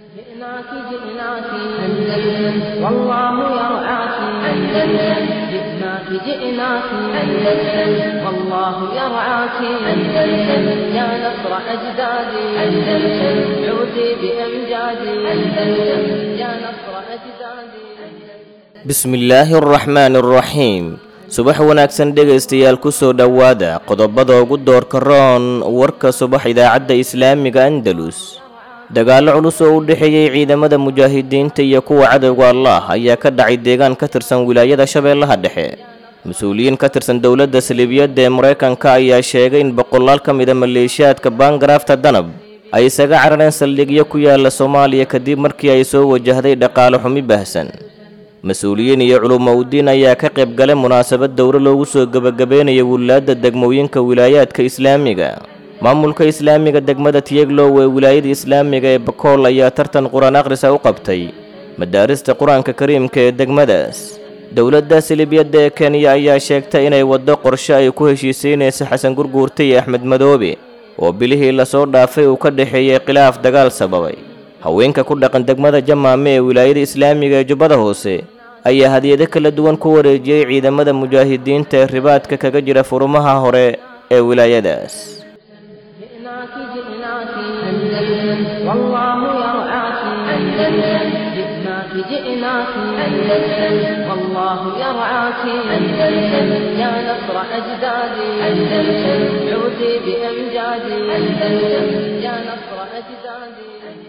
جئناك جئناك أندلس والله يرعاك أندلس جئناك جئناك أندلس والله يرعاك أندلس يا نصر أجدادي أندلس عودي بأمجادي أندلس يا نصر أجدادي bismillaahi araxmaani araxiim subax wanaagsan dhegaystayaal ku soo dhowaada qodobada ugu doorka roon warka subax idaacadda islaamiga andalus dagaallo culus oo u dhexeeyey ciidamada mujaahidiinta iyo kuwa cadowga allah ayaa ka dhacay deegaan ka tirsan wilaayada shabeellaha dhexe mas-uuliyiin ka tirsan dowladda saliibiyadda ee maraykanka ayaa sheegay in boqolaal ka mida maleeshiyaadka baangaraafta danab ay isaga carareen saldhigyo ku yaala soomaaliya kadib markii ay soo wajahday dhaqaale xumi baahsan mas-uuliyiin iyo culumowdiin ayaa ka qayb galay munaasabad dowro loogu soo gebagabeynaya wilaadda degmooyinka wilaayaadka islaamiga maamulka islaamiga degmada tiyeglow ee wilaayada islaamiga ee bakool ayaa tartan qur-aan akhrisa u qabtay madaarista qur-aanka kariimka ee degmadaas dowladda silibiyadda ee kenya ayaa sheegtay inay waddo qorshe ay ku heshiisiinaysa xasan gurguurta iyo axmed madoobe oo bilihii lasoo dhaafay uu ka dhexeeyey khilaaf dagaal sababay haweenka ku dhaqan degmada jamaame ee wilaayada islaamiga ee jubbada hoose ayaa hadiyado kala duwan ku wareejiyey ciidamada mujaahidiinta ee ribaadka kaga jira furumaha hore ee wilaayadaas جئناك جئناك أندلس والله يرعاك أندلس جئناك جئناك أندلس والله يرعاك أندلس يا نصر أجدادي أندلس عودي بأمجادي أندلس يا نصر أجدادي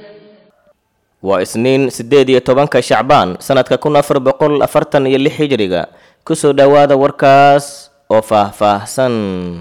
waa isniin siddeed iyo tobanka shacbaan sannadka kun afar boqol afartan iyo lix hijriga kusoo dhowaada warkaas oo faah-faahsan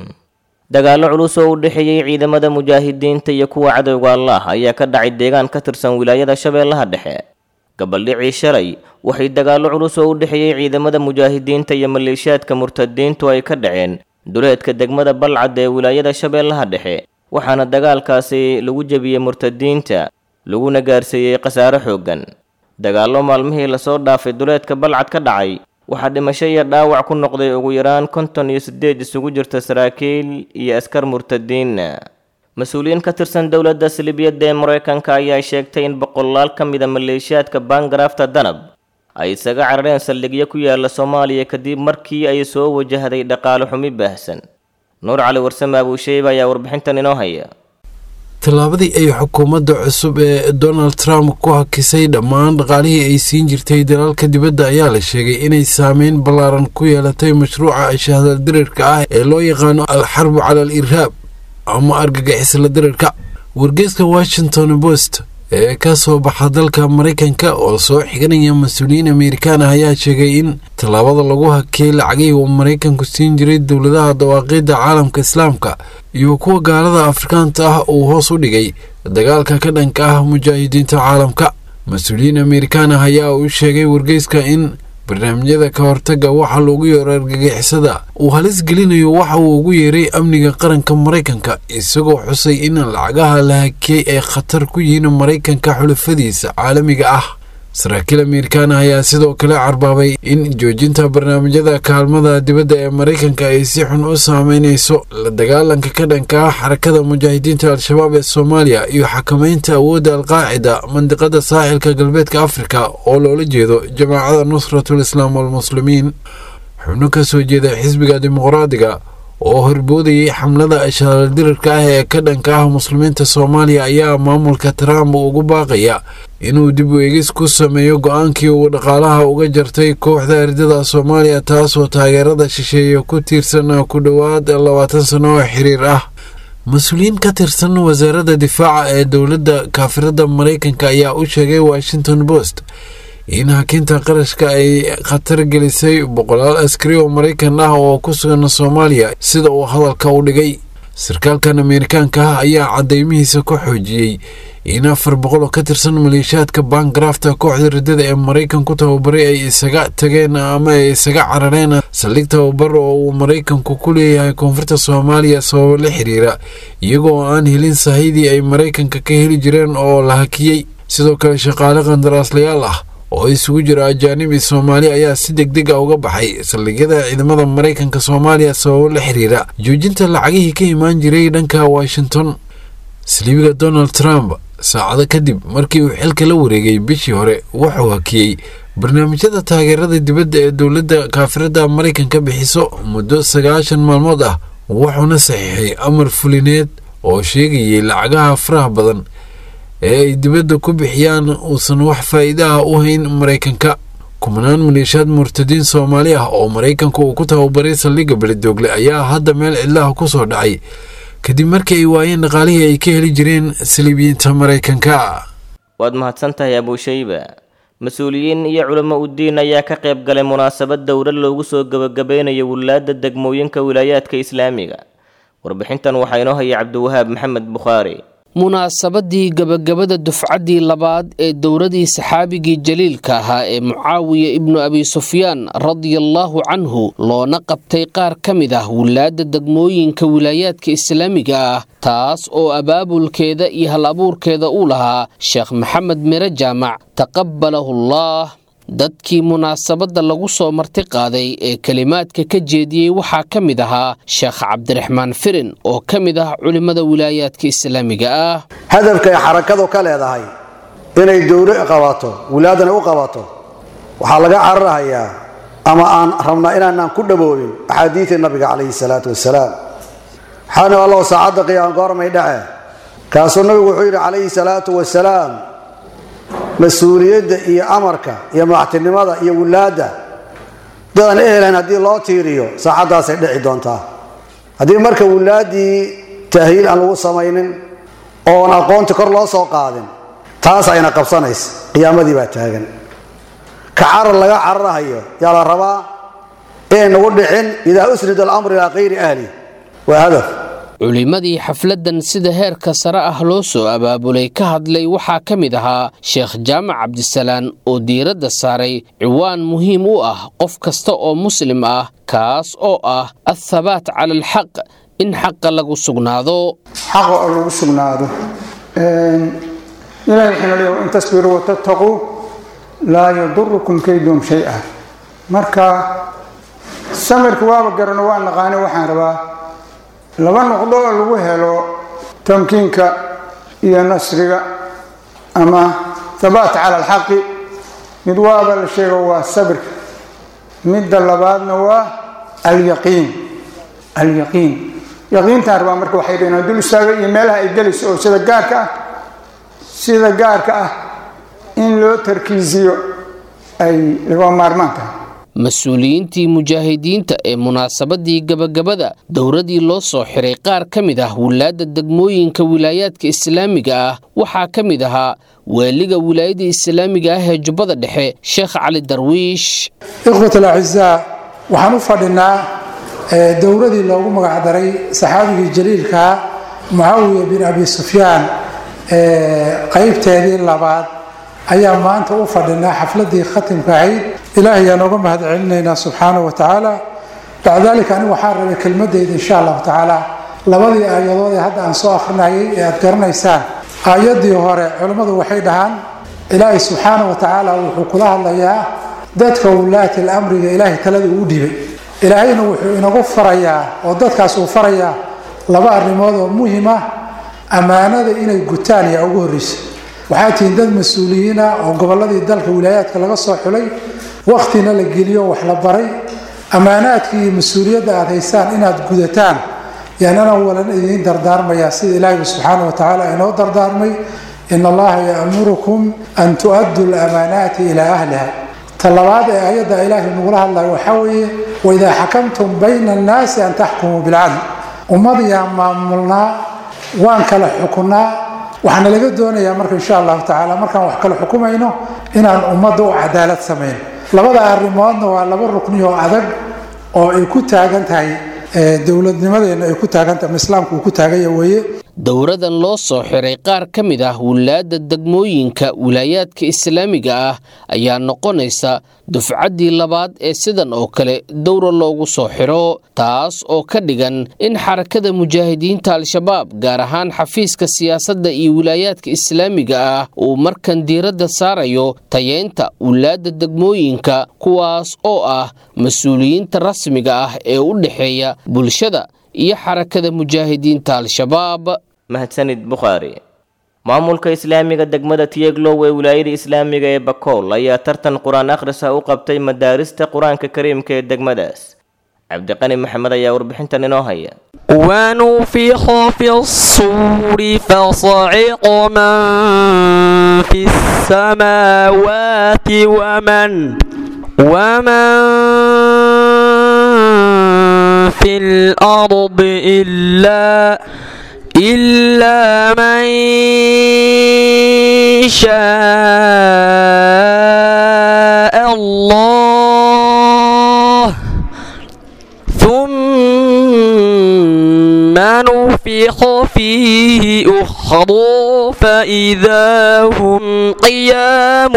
dagaallo culus oo u dhexeeyey ciidamada mujaahidiinta iyo kuwa cadowga allah ayaa ka dhacay deegaan ka tirsan wilaayada shabeellaha dhexe gabaldhicii shalay waxay dagaallo culus oo u dhexeeyey ciidamada mujaahidiinta iyo maleeshiyaadka murtadiintu ay ka dhaceen duleedka degmada balcad ee wilaayada shabeellaha dhexe waxaana dagaalkaasi lagu jebiyey murtadiinta laguna gaarsiiyey khasaare xooggan dagaallo maalmihii lasoo dhaafay duleedka balcad ka dhacay waxaa dhimasho iyo dhaawac ku noqday ugu yaraan konton iyo siddeed isugu jirta saraakiil iyo askar murtadiinna mas-uuliyiin ka tirsan dowladda silibiyadda ee maraykanka ayaa sheegtay in boqolaal ka mida maleeshiyaadka baangaraafta danab ay isaga carareen saldhigyo ku yaala soomaaliya kadib markii ay soo wajahday dhaqaale xumi baahsan nuur cali warsame abuusheyba ayaa warbixintan inoo haya tallaabadii ay xukuumadda cusub ee donald trump ku hakisay dhammaan dhaqaalihii ay siin jirtay dalalka dibadda ayaa la sheegay inay saameyn ballaaran ku yeelatay mashruuca shahdaldirirka ah ee loo yaqaano alxarbu cala al irhaab ama argagixisla dirirka wargeeska washington post ee ka soo baxa dalka maraykanka oo soo xiganaya mas-uuliyiin amerikaan ah ayaa sheegay in tallaabada lagu hakiyey lacagihii uu maraykanku siin jiray dowladaha dawaaqidda caalamka islaamka iyo kuwa gaalada afrikaanta ah uu hoos u dhigay dagaalka ka dhanka ah mujaahidiinta caalamka mas-uuliyiin amerikaan ah ayaa u sheegay wargeyska in barnaamijyada ka hortaga waxa loogu yeero argagixisada uu halis gelinayo waxa uu ugu yeeray amniga qaranka maraykanka isagoo xusay in lacagaha la hakiyey ay khatar ku yihiin maraykanka xulafadiisa caalamiga ah saraakiil amerikaan ah ayaa sidoo kale carbaabay in joojinta barnaamijyada kaalmada dibadda ee maraykanka ay si xun u saameynayso la dagaalanka ka dhanka ah xarakada mujaahidiinta al-shabaab ee soomaaliya iyo xakameynta awoodda alqaacida mandiqada saaxilka galbeedka afrika oo loola jeedo jamaacada nusratul islaam walmuslimiin xubno ka soo jeeda xisbiga dimuqraadiga oo horboodayay xamlada ashaaladirirka ah ee ka dhanka ah muslimiinta soomaaliya ayaa maamulka trump ugu baaqaya inuu dib u eegis ku sameeyo go-aankii uu dhaqaalaha uga jartay kooxda ardada soomaaliya taasoo taageerada shisheeye ku tiirsan ku dhowaad labaatan sano oo xiriir ah mas-uuliyiin ka tirsan wasaaradda difaaca ee dowladda kaafirada maraykanka ayaa u sheegay washington post in hakinta qarashka ay khatar gelisay boqolaal askari oo maraykan ah oo ku sugan soomaaliya sida uu hadalka u dhigay sarkaalkan ameerikaanka ah ayaa cadeymihiisa ku xoojiyey in afar boqol oo ka tirsan maleeshiyaadka baangarafta kooxda riddada ee maraykanku tababaray ay isaga tageen ama ay isaga carareen saldhig tababar oo uu maraykanku ku leeyahay koonfurta soomaaliya sababo la xiriira iyagoo aan helin sahydii ay maraykanka ka heli jireen oo la hakiyey sidoo kale shaqaale qandaraaslayaal ah oo isugu jira ajaanib iyo soomaali ayaa si deg deg a uga baxay saldhigyada ciidamada maraykanka soomaaliya sababo la xiriira joojinta lacagihii ka imaan jiray dhanka washington saliibiga donald trump saacado kadib markii uu xilka la wareegay bishii hore wuxuu hakiyey barnaamijyada taageerada dibadda ee dowladda kaafirada maraykanka bixiso muddo sagaashan maalmood ah wuxuuna saxiixay amar fulineed oo sheegayay lacagaha faraha badan ee ay dibadda ku bixiyaan uusan wax faa'iida ah u hayn maraykanka kumanaan maleeshiyaad murtadiin soomaali ah oo maraykanka uu ku tababaray saldhigga beledoogle ayaa hadda meel cidlaha ku soo dhacay kadib markii ay waayeen dhaqaalihii ay ka heli jireen saliibiyiinta maraykanka waad mahadsan tahay abuushayba mas-uuliyiin iyo culamo udiin ayaa ka qayb galay munaasabad dowlad loogu soo gebagabeynayo wilaadda degmooyinka wilaayaadka islaamiga warbixintan waxaa inoo haya cabdiwahaab maxamed bukhaari munaasabadii gebagabada dufcaddii labaad ee dowladii saxaabigii jaliilka ahaa ee mucaawiya ibnu abi sufyaan radiallaahu canhu loona qabtay qaar ka mid ah wilaadda degmooyinka wilaayaadka islaamiga ah taas oo abaabulkeeda iyo hal abuurkeeda uu lahaa sheekh maxamed mire jaamac taqabalahullaah dadkii munaasabadda lagu soo marti qaaday ee kelimaadka ka jeediyey waxaa ka mid ahaa sheekh cabdiraxmaan firin oo ka mid ah culimmada wilaayaadka islaamiga ah hadafkay xarakadu ka leedahay inay dowlo qabato wilaadana u qabato waxaa laga cararhayaa ama aan rabnaa inaanaan ku dhaboobin axaadiidii nabiga calayhi salaatu wasalaam waxaana allow saacadda qiyaam goormay dhace kaasuu nabigu wuxuu yidhi calayhi salaatu wasalaam mas-uuliyadda iyo amarka iyo madaxtinimada iyo wilaadda dadaan ehelayn haddii loo tiiriyo saacaddaasay dhici doontaa haddii marka wilaaddii tahliil aan lagu samaynin oon aqoonti kor loo soo qaadin taas ayna qabsanaysa qiyaamadii baa taagan ka carar laga cararahayo yaa la rabaa inay nagu dhicin idaa usnida alamr ilaa kayri ahli waa hadaf culimmadii xafladdan sida heerka sare ah loo soo abaabulay ka hadlay waxaa ka mid ahaa sheekh jaamac cabdisalaan oo diiradda saaray ciwaan muhiim u ah qof kasta oo muslim ah kaas oo ah athabaat cala alxaq in xaqa lagu sugnaado xaqa oo lagu sugnaado ilahi wuxuuna leeya in tasbiruu watattaquu laa yadurukum kaydum shay-a marka samirka waaba garano waa naqaane waxaan rabaa laba noqdo oo lagu helo tamkiinka iyo nasriga ama thabaat cala alxaqi mid waaba la sheego waa sabirka midda labaadna waa alyaqiin alyaqiin yaqiintaan rabaa marka waxay dhaheen dul istaaga iyo meelaha ay gelayso oo sida gaarka ah sida gaarka ah in loo tarkiisiyo ay laga maarmaan tahay mas-uuliyiintii mujaahidiinta ee munaasabadii gebagabada dowladii loo soo xiray qaar ka mid ah wilaadda degmooyinka wilaayaadka islaamiga ah waxaa ka mid ahaa waaliga wilaayada islaamiga ah ee jubbada dhexe sheekh cali darwiish ikhwat alacizaa waxaan u fadhinaa dowladii loogu magacdaray saxaabigii jaliilkaa mucaawiya bin abi sufyaan qaybteedii labaad ayaa maanta u fadhinaa xafladii khatimka ahayd ilaahay ayaan oga mahad celinaynaa subxaana wa tacaala bacda dalika anigu waxaan rabay kelmadeyda insha allahu tacaala labadii aayadood ee hadda aan soo akrinayay ee aad garanaysaan aayadii hore culimmadu waxay dhahaan ilaahay subxaana wa tacaala wuxuu kula hadlayaa dadka wulaati lamriga ilaahay talada uu dhibay ilaahayna wuxuu inagu farayaa oo dadkaas uu farayaa laba arrimood oo muhim ah ammaanada inay gutaan ayaa ugu horreysa waxaa tihiin dad mas-uuliyiin ah oo gobolladii dalka wilaayaadka laga soo xulay wakhtina la geliyo wax la baray ammaanaadkii iyo mas-uuliyadda aad haysaan inaad gudataan yaanana walan idiin dardaarmayaa sida ilaahiba subxaana wa tacaala inoo dardaarmay in allaha ya'murukum an tu'addu lamaanaati ilaa ahliha ta labaad ee ayadda ilaahay nagula hadlayo waxaa weeye waidaa xakamtum bayna annaasi an taxkumuu bilcadl ummad yaa maamulnaa waan kala xukunaa waxaana laga doonayaa marka insha allahu tacaala markaan wax kala xukumayno inaan ummadda u cadaalad samayn labada arrimoodna waa laba rukni oo adag oo ay ku taagan tahay dowladnimadeenna ay ku taagan tahay ama islaamku uu ku taaganya weeye dowradan loo soo xiray qaar ka mid ah wilaadda degmooyinka wilaayaadka islaamiga ah ayaa noqonaysa dufcaddii labaad ee sidan oo kale dowra loogu soo xiro taas oo ka dhigan in xarakada mujaahidiinta al-shabaab gaar ahaan xafiiska siyaasadda iyo wilaayaadka islaamiga ah uu markan diiradda saarayo tayeynta wilaadda degmooyinka kuwaas oo ah mas-uuliyiinta rasmiga ah ee u dhexeeya bulshada iyo xarakada mujaahidiinta al-shabaab mahadsanid bukhaari maamulka islaamiga degmada tiyeglow ee wilaayada islaamiga ee bakool ayaa tartan qur-aan akhrisa u qabtay madaarista qur-aanka kariimka ee degmadaas cabdiqani maxamed ayaa warbixintan inoo haya ونفخ في الصور فصعق من في السماوات ومن ومن في الأرض إلا إلا من شاء الله ثم نفخ فيه أخرى فإذا هم قيام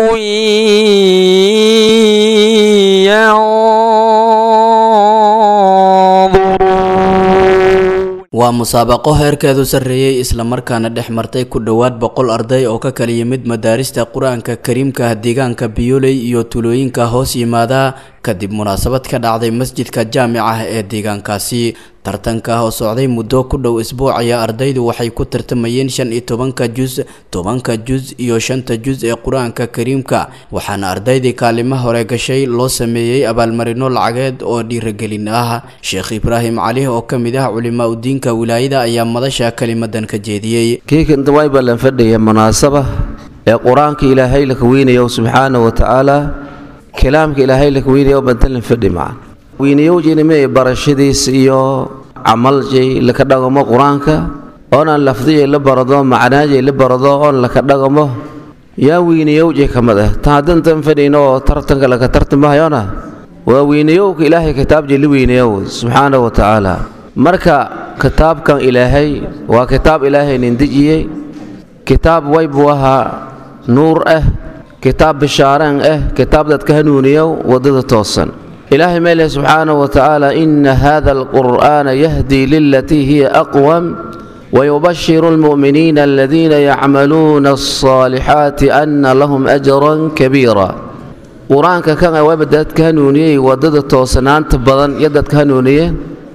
ينظرون waa musaabaqo heerkeedu sarreeyey islamarkaana dhex martay ku dhowaad boqol arday oo ka kala yimid madaarista qur-aanka kariimka deegaanka biyoley iyo tulooyinka hoos yimaada kadib munaasabad ka dhacday masjidka jaamica ee deegaankaasi tartanka oo socday muddo ku dhow isbuuc ayaa ardaydu waxay ku tartamayeen shan iyo tobanka jus tobanka jus iyo shanta jus ee qur-aanka kariimka waxaana ardaydii kaalimo hore gashay loo sameeyey abaalmarino lacageed oo dhiiragelin ah sheekh ibraahim cali oo ka mid ah culimaa udiinka wilaayada ayaa madasha kelimadan ka jeediyey kiikan daway baa lan fadhiya munaasaba ee qur-aanka ilaahay la kaweynayo subxaana wa tacaala kalaamka ilaahay la kaweynayo bantan lan fadhi macan weynayowjinime barashadiis iyo camaljay laka dhagamo qur-aanka oonaan lafdiyay la barado macnaajay la barado oon laka dhagamo yaa weynayowjay ka mid ah tan haddantan fadhiyno oo tartanka laka tartamahayona waa weynayowka ilaahay kitaabjay la weynayow subxaana wa tacaala marka kitaabkan ilaahay waa kitaab ilaahay nin dejiyey kitaab way buu ahaa nuur ah kitaab bishaareen ah kitaab dadka hanuuniyow waddada toosan ilaahay meeleh subxaanahu wa tacaala ina hada alqur'aana yahdii lilatii hiya aqwam ويبشر المؤمنين الذين يعملون الصالحات أن لهم أجرا كبيرا قرآنك كان وبدأت كانونية ودد توسنان تبضن يدد كانونية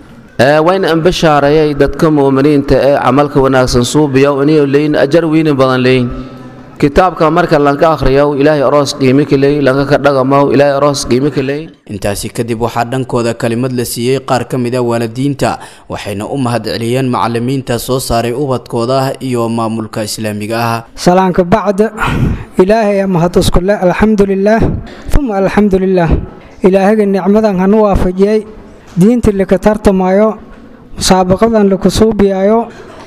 وين أن بشارة دتك مؤمنين تا عملك وناس صوبيا ونيو لين أجر وين بدن لين kitaabka marka lanka akhriyo ilaahay aroos qiimi ka leey lanka ka dhaqamo ilaahay aroos qiimi ka leey intaasi kadib waxaa dhankooda kalimad la siiyey qaar ka mid a waalidiinta waxayna u mahadceliyeen macalimiinta soo saaray ubadkooda iyo maamulka islaamiga ah salaanka bacda ilaahay mahad iskule alxamdulilaah uma alxamdulilaah ilaahaga nicmadan hanu waafajiyey diinta laka tartamayo musaabaqadan laku suubiyayo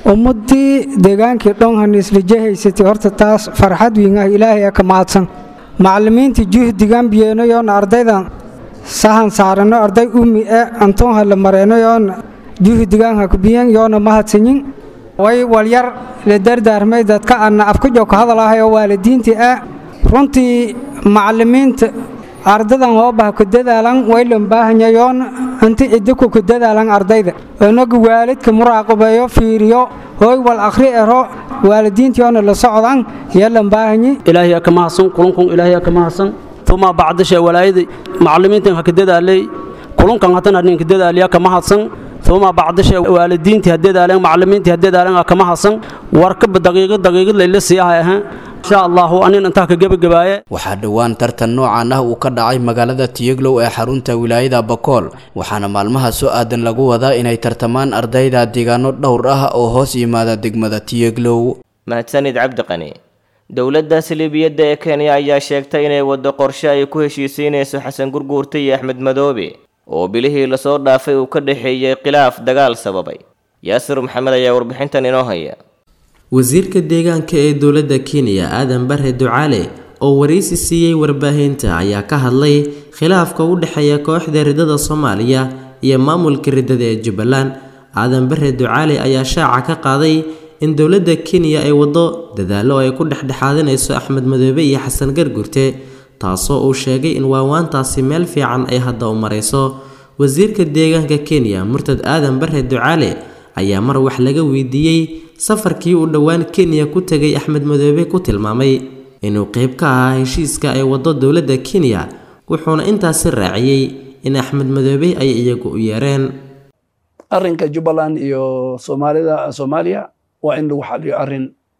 ummadii deegaankii dhonhan islijahaysatay horta taas farxad wiin ah ilaahay ka mahadsan macalimiinta juhdigan biyeenayoon ardaydan sahan saarano arday umi e antoonha la mareenayoon juhdigan ha kubiyen yoona mahadsanyin way walyar la dardaarmay dadka ana afkajo ka hadalahayo waalidiintii ah runtii macalimiinta ardadan hoobaha ku dadaalan waylan baahanyayoon inti cidiku ku dadaalan ardayda inagu waalidka muraaqabeeyo fiiriyo hooy wal akhri ero waalidiintiyoona la socdan yeelan baahanyi ilaahay ka mahadsan kulankun ilaahay ka mahadsan tuma bacdasha walaayada macallimiintan ha ka dadaalay kulankan hatan hadin ka dadaaliya ka mahadsan tuma bacdasha waalidiintii ha dadaaleen macallimiintii ha dadaaleen ka mahadsan warkaba daqiiqad daqiiqad layla siiyahay ahaan insha allahu anin intaa ka gebagabaaye waxaa dhowaan tartan noocan ah uu ka dhacay magaalada tiyeglow ee xarunta wilaayada bakool waxaana maalmaha soo aadan lagu wadaa inay tartamaan ardayda deegaano dhowr ah oo hoos yimaada degmada tiyeglow mahadsanid cabdiqani dowladda saliibiyadda ee kenya ayaa sheegtay inay waddo qorshe ay ku heshiisiinayso xasan gurguurta iyo axmed madoobe oo bilihii lasoo dhaafay uu ka dhexeeyey khilaaf dagaal sababay yaasir maxamed ayaa warbixintan inoo haya wasiirka deegaanka ee dowladda kenya aadan bare ducaale oo waraysi siiyey warbaahinta ayaa ka hadlay khilaafka u dhexeeya kooxda ridada soomaaliya iyo maamulka ridada ee jubbaland aadan bare ducaale ayaa shaaca ka qaaday in dowladda kenya ay waddo dadaallo ay ku dhexdhexaadinayso axmed madoobe iyo xasan gargurte taasoo uu sheegay in waawaantaasi meel fiican ay hadda u marayso wasiirka deegaanka kenya murtad aadan bare ducaale ayaa mar wax laga weydiiyey safarkii uu dhowaan kenya ku tegay axmed madoobe ku tilmaamay inuu qeyb ka ahaa heshiiska ay waddo dowladda kenya wuxuuna intaasi raaciyey in axmed madoobe ay iyagu u yeereen arrinka jubbaland iyo soomaalida soomaaliya waa in lagu xaliyo arrin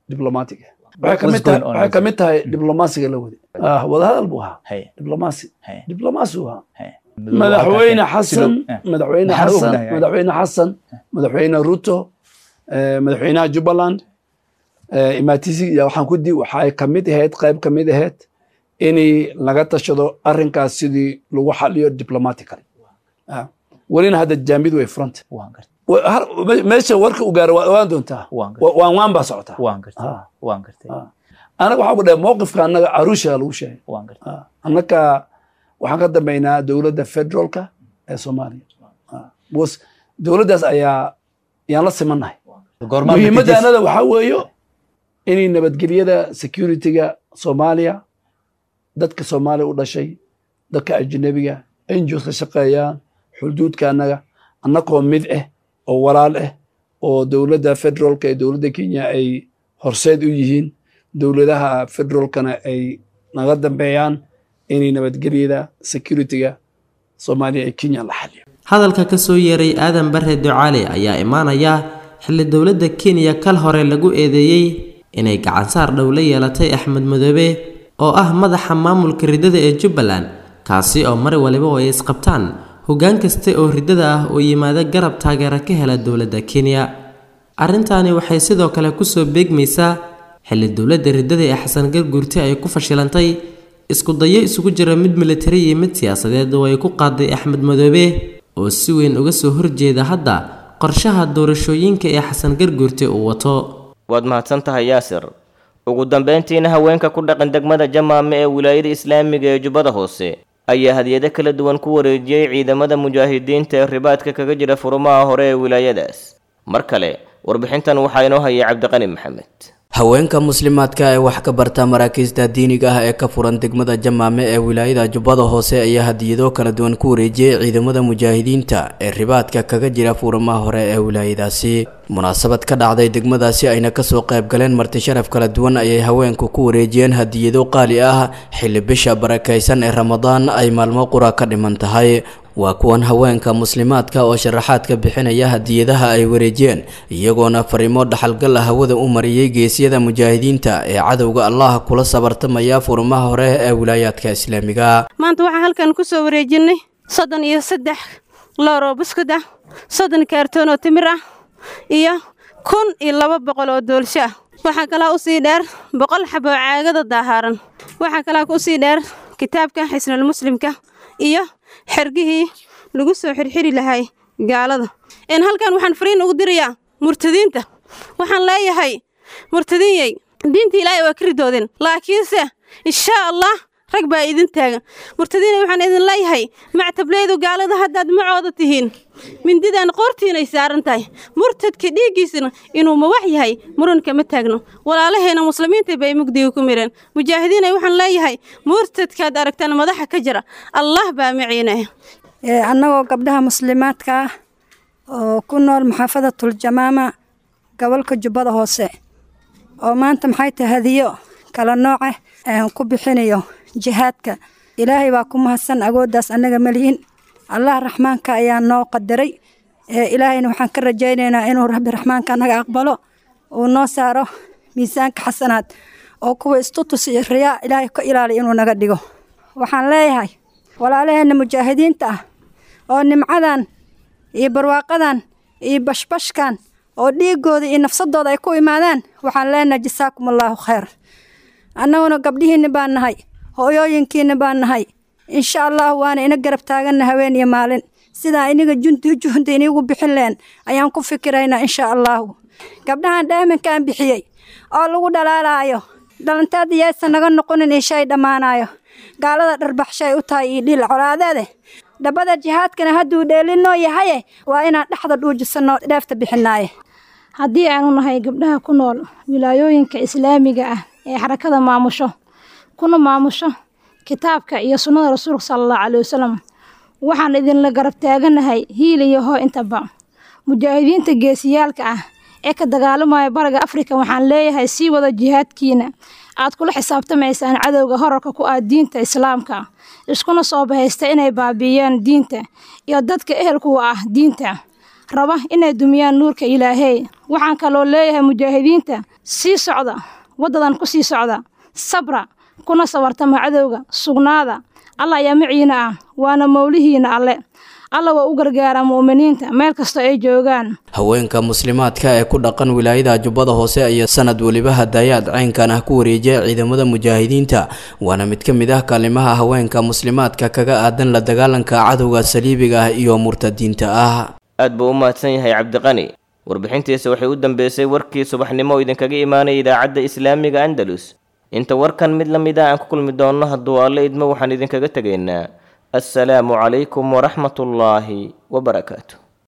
diblomatic waxay ka mid tahay waxay ka mid tahay diblomaasiga la wadi ah wadahadal buu ahaa diblomaasi diblomaasi uu ahaa madaxweyne xasan madaxweyne xasan madaxweyne xasan madaxweyne ruto madaxweynaha jubbaland imaatisi iyo waxaan ku di waxay ka mid ahayd qayb ka mid ahayd inay laga tashado arrinkaas sidii lagu xaliyo diplomatically welina hadda jaamid way front meesha warka u gaaro waa ogaan doontaa waan waan baa socotaa anaga waxaa ku dhahay mowqifka annaga caruusha lagu sheegay annaka waxaan ka dambaynaa dowladda federaalka ee soomaaliya bs dowladdaas ayaa yaan la simannahay muhiimadda annada waxaa weeyo inay nabadgelyada securityga soomaaliya dadka soomaaliya u dhashay dadka ajnabiga ngos ka shaqeeyaan xuduudka annaga annakoo mid ah oo walaal ah oo dowladda federaalka ee dowladda kenya ay horseed u yihiin dowladaha federaalkana ay naga dambeeyaan inay nabadgelyada securityga soomaaliya ee kenya la xaliyo hadalka ka soo yeeray aadan bare ducaale ayaa imaanaya xilli dowladda kenya kal hore lagu eedeeyey inay gacansaar dhow la yeelatay axmed madoobe oo ah madaxa maamulka riddada ee jubbaland kaasi oo mar waliba oo ay isqabtaan hoggaan kasta oo riddada ah oo yimaada garab taageera ka hela dowladda kenya arrintaani waxay sidoo kale kusoo beegmaysaa xilli dowladda riddada ee xasan garguurti ay ku fashilantay isku dayo isugu jira mid militari iyo mid siyaasadeed oo ay ku qaaday axmed madoobe oo si weyn uga soo horjeeda hadda qorshaha doorashooyinka ee xasan garguurti uu wato waad mahadsan tahay yaasir ugu dambayntiina haweenka ku dhaqan degmada jamaame ee wilaayada islaamiga ee jubbada hoose ayaa hadiyado kala duwan ku wareejiyey ciidamada mujaahidiinta ee ribaadka kaga jira furumaha hore ee wilaayadaas mar kale warbixintan waxaa inoo hayay cabdiqani maxamed haweenka muslimaadka ee wax ka barta maraakiista diiniga ah ee ka furan degmada jamaame ee wilaayada jubbada hoose ayaa hadiyado kala duwan ku wareejiyey ciidamada mujaahidiinta ee ribaadka kaga jira fuuramaha hore ee wilaayadaasi munaasabad ka dhacday degmadaasi ayna kasoo qayb galeen marti sharaf kala duwan ayay haweenku ku wareejiyeen hadiyado qaali ah xilli bisha barakaysan ee ramadaan ay maalmo qura ka dhiman tahay waa kuwan haweenka muslimaadka oo sharaxaadka bixinaya hadiyadaha ay wareejiyeen iyagoona fariimo dhaxalgal ah hawada u mariyey geesyada mujaahidiinta ee cadowga allah kula sabartamaya furmaha hore ee wilaayaadka islaamiga maanta waxaan halkan ku soo wareejinay soddon iyo saddex looroo buskud ah soddon kaartoon oo timir ah iyo kun iyo laba boqol oo doolsho ah waxaa kalaa usii dheer boqol xaboo caagada daahaaran waxaa kalaa usii dheer kitaabka xisnul muslimka iyo xergihii lagu soo xirxiri lahay gaalada n halkan waxaan fariin ugu dirayaa murtadiinta waxaan leeyahay murtadiinyey diinta ilaahay waa ka ridoodeen laakiinse inshaa allah rag baa idin taagan murtadiinay waxaan idin leeyahay mactableydu gaalada haddaad macooda tihiin mindidan qoortiinay saaran tahay murtadka dhiiggiisana inuu mawax yahay muranka ma taagno walaalaheena muslimiinta bay mugdiga ku mireen mujaahidiinay waxaan leeyahay murtadkaad aragtaan madaxa ka jira allah baa maciinaya annagoo gabdhaha muslimaadka ah oo ku nool maxaafadatul jamaama gobolka jubbada hoose oo maanta maxay tahay hadiyo kala nooca aan ku bixinayo jihaadka ilaahay baa ku mahadsan agooddaas annaga malihin allah raxmaanka ayaa noo qadaray ilaahayna waxaan ka rajaynaynaa inuu rabbi raxmaanka naga aqbalo uu noo saaro miisaanka xasanaad oo kuwa istutus iyo riyaa ilaahay ka ilaaliya inuu naga dhigo waxaan leeyahay walaalaheenna mujaahidiinta ah oo nimcadan iyo barwaaqadan iyo bashbashkan oo dhiigooda iyo nafsadooda ay ku imaadaan waxaan leenahay jasaakum allaahu khayr annaguna gabdhihiinna baan nahay hooyooyinkiinna baan nahay insha allah waana ina garab taaganna haween iyo maalin sidaa iniga junti juhda inigu bixin leen ayaan ku fikiraynaa insha allahu gabdhahan dhaaminkaan bixiyey oo lagu dhalaalaayo dhalantaada yaysan naga noqonin ishay dhammaanayo gaalada dharbaxshay u tahay iyo dhiil colaadeede dhabbada jihaadkana hadduu dheelinoo yahaye waa inaan dhexda dhuujisanno dheefta bixinaaye haddii aanu nahay gabdhaha ku nool wilaayooyinka islaamiga ah ee xarakada maamusho kuna maamusho kitaabka iyo sunnada rasuulka sala allahu calai wasalam waxaan idinla garab taaganahay hiil iyo hoo intaba mujaahidiinta geesiyaalka ah ee ka dagaalamaya bariga afrika waxaan leeyahay sii wada jihaadkiina aad kula xisaabtamaysaan cadowga horarka ku ah diinta islaamka iskuna soo bahaysta inay baabi'iyaan diinta iyo dadka ehelkuwa ah diinta raba inay dumiyaan nuurka ilaahey waxaan kaloo leeyahay mujaahidiinta sii socda waddadan ku sii socda sabra kuna sabartama cadowga sugnaada allah ayaa maciina ah waana mowlihiina alle alla waa u gargaaraa mu'miniinta meel kasta ay joogaan haweenka muslimaadka ee ku dhaqan wilaayada jubbada hoose ayaa sanad weliba hadayaad caynkan ah ku wareejiya ciidamada mujaahidiinta waana mid ka mid ah kaalimaha haweenka muslimaadka kaga aadan la dagaalanka cadowga saliibiga ah iyo murtadiinta ah aad buu u mahadsan yahay cabdiqani warbixintiisa waxay u dambeysay warkii subaxnimo oo idinkaga imaanaya idaacadda islaamiga andalus inta warkan mid la mid ah aan ku kulmi doonno hadduu alle idmo waxaan idinkaga tegaynaa assalaamu calaykum waraxmat ullaahi wabarakaatu